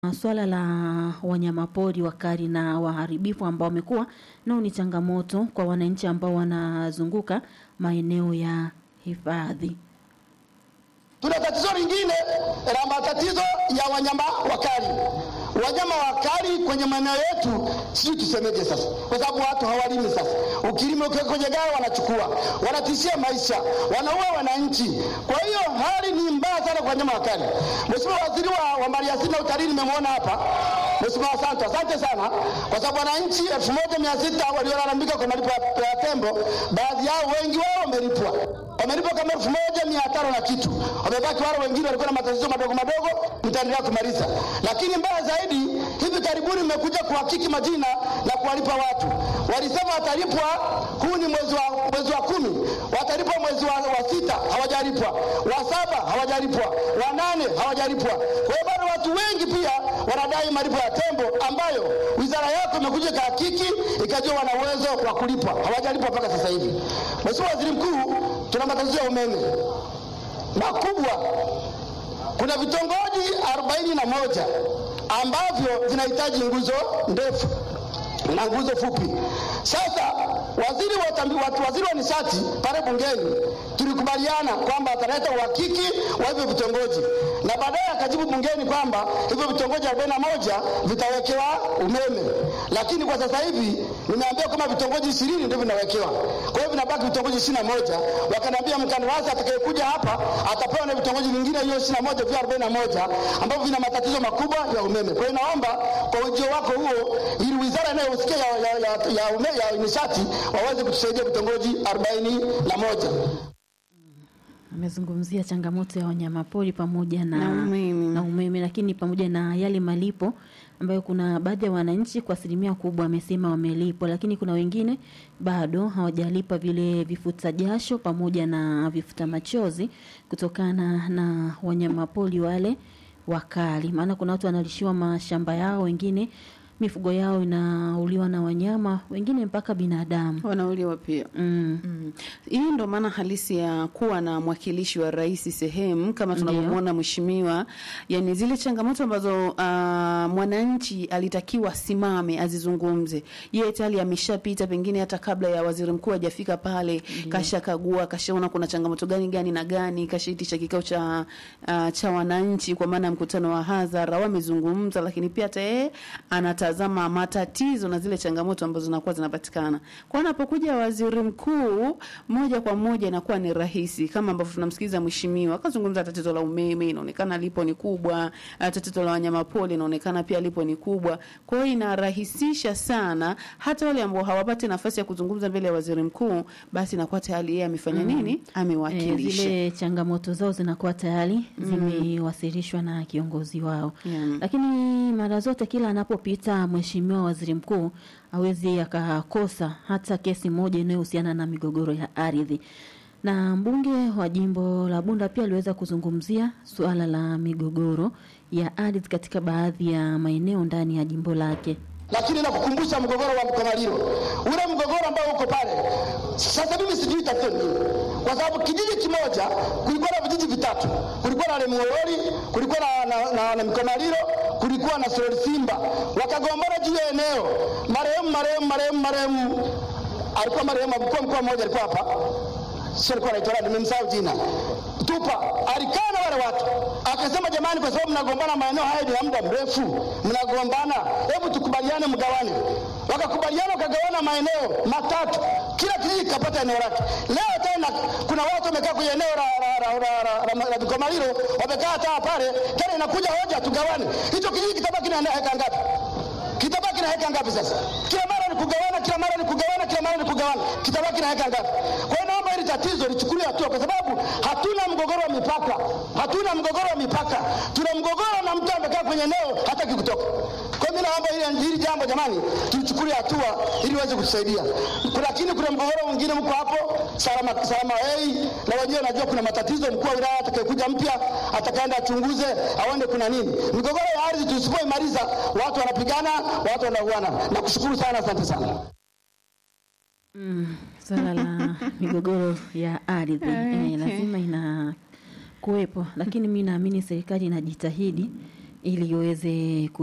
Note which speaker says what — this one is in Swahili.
Speaker 1: Swala la wanyamapori wakali na waharibifu ambao wamekuwa nao ni changamoto kwa wananchi ambao wanazunguka maeneo ya hifadhi.
Speaker 2: Tuna tatizo lingine la matatizo ya wanyama wakali. Wanyama wakali kwenye maeneo yetu, sijui tusemeje sasa, kwa sababu watu hawalimi sasa. Ukilima ukiweka kwenye gari wanachukua, wanatishia maisha, wanaua wananchi. Kwa hiyo hali ni mbaya sana kwa wanyama wakali. Mheshimiwa Waziri wa, wa Maliasili na Utalii nimemwona hapa. Mheshimiwa Santo, asante sana, kwa sababu wananchi elfu moja mia sita waliolalamika kwa malipo ya, ya tembo, baadhi yao wengi wao wamelipwa wamelipwa kama elfu moja mia tano na kitu, wamebaki wale wengine walikuwa na matatizo madogo madogo, mtaendelea kumaliza. Lakini mbaya zaidi, hivi karibuni mmekuja kuhakiki majina na kuwalipa watu. Walisema watalipwa, huu ni mwezi wa, mwezi wa kumi, watalipwa mwezi wa, wa sita, hawajalipwa, wa saba hawajalipwa, wa nane hawajalipwa. Kwa hiyo bado watu wengi pia wanadai malipo ya tembo ambayo wizara yako imekuja ikahakiki ikajua wana uwezo wa kulipwa, hawajalipwa mpaka sasa hivi. Mheshimiwa Waziri Mkuu, tuna matatizo ya umeme makubwa. Kuna vitongoji arobaini na moja ambavyo vinahitaji nguzo ndefu na nguzo fupi. Sasa waziri wa, tambi, watu, waziri wa nishati pale bungeni tulikubaliana kwamba ataleta uhakiki wa hivyo vitongoji na baadaye akajibu bungeni kwamba hivyo vitongoji 41 vitawekewa umeme, lakini kwa sasa hivi nimeambiwa kama vitongoji ishirini ndio vinawekewa. Kwa hiyo vinabaki vitongoji ishirini na moja. Wakaniambia mkandarasi atakayekuja hapa atapewa na vitongoji vingine hiyo ishirini na moja vya arobaini na moja ambavyo vina matatizo makubwa ya umeme. Kwa hiyo naomba kwa ujio wako huo, ili wizara inayohusikia ya, ya, ya, ya, ume, ya nishati waweze kutusaidia vitongoji arobaini na moja.
Speaker 1: Amezungumzia changamoto ya wanyamapori pamoja na,
Speaker 3: Na umeme.
Speaker 1: na umeme, lakini pamoja na yale malipo ambayo kuna baadhi ya wananchi kwa asilimia kubwa wamesema wamelipwa, lakini kuna wengine bado hawajalipa vile vifuta jasho pamoja na vifuta machozi kutokana na wanyamapori wale wakali. Maana kuna watu wanalishiwa mashamba yao, wengine mifugo yao inauliwa na wanyama, wengine mpaka binadamu.
Speaker 3: wanauliwa pia.
Speaker 1: Mm.
Speaker 3: Mm. Hii ndo maana halisi ya kuwa na mwakilishi wa rais sehemu kama tunavyomwona mheshimiwa, yani zile changamoto ambazo uh, mwananchi alitakiwa simame azizungumze, yeye tayari ameshapita, pengine hata kabla ya waziri mkuu hajafika pale, kashakagua, kashaona kuna changamoto gani gani na gani, kashaitisha kikao cha uh, cha wananchi, kwa maana ya mkutano wa hadhara, wamezungumza, lakini pia hata yeye anatazama matatizo na zile changamoto ambazo zinakuwa zinapatikana. Kwa anapokuja waziri mkuu moja kwa moja inakuwa ni rahisi, kama ambavyo tunamsikiliza mheshimiwa akazungumza tatizo la umeme, inaonekana lipo ni kubwa, ah, tatizo la wanyamapori inaonekana pia lipo ni kubwa. Kwa hiyo inarahisisha sana hata wale ambao hawapati nafasi ya kuzungumza mbele ya waziri mkuu, basi inakuwa tayari yeye amefanya nini,
Speaker 1: E,
Speaker 3: amewakilisha.
Speaker 1: zile changamoto zao zinakuwa tayari zimewasilishwa na kiongozi wao
Speaker 3: Yeah.
Speaker 1: lakini mara zote kila anapopita mheshimiwa waziri mkuu hawezi akakosa hata kesi moja inayohusiana na migogoro ya ardhi na mbunge wa jimbo la Bunda pia aliweza kuzungumzia suala la migogoro ya ardhi katika baadhi ya maeneo ndani ya jimbo lake.
Speaker 2: lakini nakukumbusha mgogoro wa Mkomaliro, ule mgogoro ambao uko pale sasa. Mimi sijui tatizo ni nini, kwa sababu kijiji kimoja kulikuwa na vijiji vitatu, kulikuwa na Lemuolori, kulikuwa na, na, na, na Mkomaliro, kulikuwa na Sorori Simba, wakagombana juu ya eneo. Marehemu marehemu marehemu marehemu alikuwa marehemu mkuu wa mkoa mmoja alikuwa hapa sio alikuwa anaitwa nani, nimemsahau jina. Tupa alikaa na wale watu akasema, jamani, kwa sababu mnagombana maeneo haya ni ya muda mrefu, mnagombana, hebu tukubaliane mgawane. Wakakubaliana, wakagawana maeneo matatu, kila kijiji kikapata eneo lake. Leo tena kuna watu wamekaa kwenye eneo la la la la la la la Vikomaliro, wamekaa taa pale, tena inakuja hoja tugawane. Hicho kijiji kitabaki na heka ngapi? kitabaki na heka ngapi sasa? Kila mara ni kugawana, kila mara ni kugawana, kila mara ni kugawana, kitabaki na heka ngapi? Kwa hiyo naomba hili tatizo lichukuliwe hatua, kwa sababu hatuna mgogoro wa mipaka, hatuna mgogoro wa mipaka, tuna mgogoro na mtu amekaa kwenye eneo hataki kutoka. Kwa hiyo mimi naomba hili, hili jambo jamani, tulichukulie hatua ili iweze kutusaidia. Kuna- Lakini kuna mgogoro mwingine mko hapo salama, salama hey, na wenyewe najua kuna matatizo. Mkuu wa wilaya atakayekuja mpya atakaenda achunguze aone kuna nini. Migogoro ya ardhi tusipoimaliza, watu wanapigana, watu wanauana. Nakushukuru sana, asante sana.
Speaker 1: Mm, swala la migogoro ya ardhi eh,
Speaker 3: Okay.
Speaker 1: lazima ina kuwepo, lakini mi naamini serikali inajitahidi ili iweze